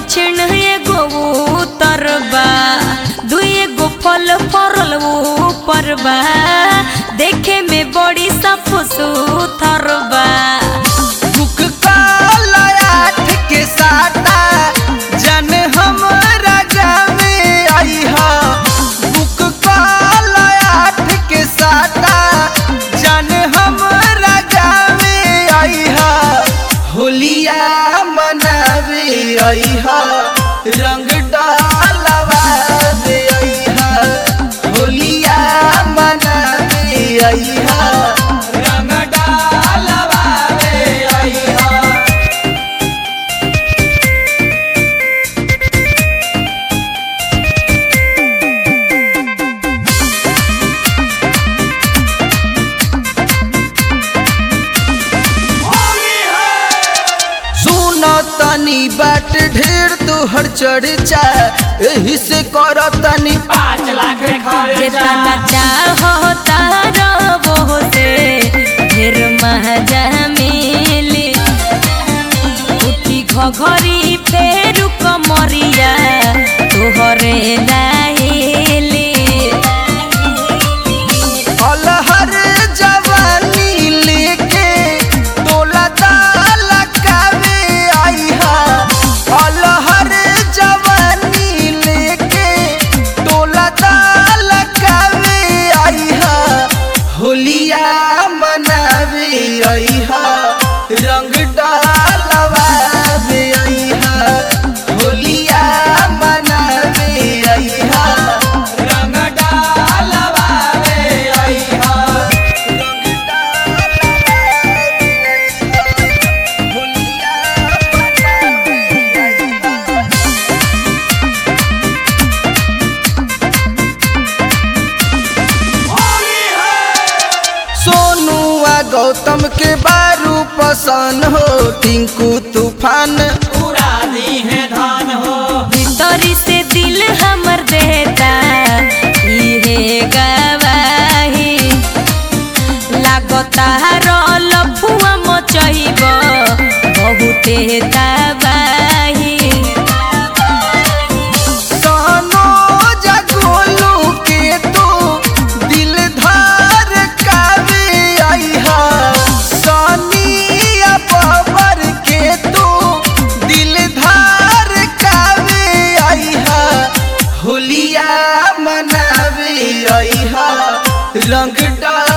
दक्षिण एगो उत्तर बा दुई एगो फल फरल ऊपर बा देखे में बड़ी साफ सुथर बा बुक काला आठ के साटा जन हमरा गावे आई हा बुक काला आठ के साटा जन हमरा गावे आई हा होलिया मनावे आई हा रंग डालवा दे आई हा होलिया मनावे आई हा रंग डालवा दे आई हा सुनो तनी बाट ढेर तोहर चर्चा एही से कर तनी पाँच लाख जेतना चाहता रबो से ढेर मजा मिली उठी घघरी फेर कमरिया तोहरे नाहिली अलहर जवानी लेके तोला ताला कावे आई हा अलहर जवानी लेके तोला ताला कावे आई हा होलिया मनावे आई हा रंग डालवा दे आई हा होलिया मनावे आई हा रंग डालवा दे आई हा रंग होलिया मनावे आई हा सोनू आ गौतम के बारू पसंद हो टिंकू तूफान उड़ा दी है धान हो भीतरी से दिल हमर देता इहे गवाही लागता रल फुआ मचइब बहुते तबाही सहनो जगोलू के तू दिल धार कावे आई हा सोनिया बाबर के तू दिल धार कावे आई हा होलिया मनावे आई हा रंग डाल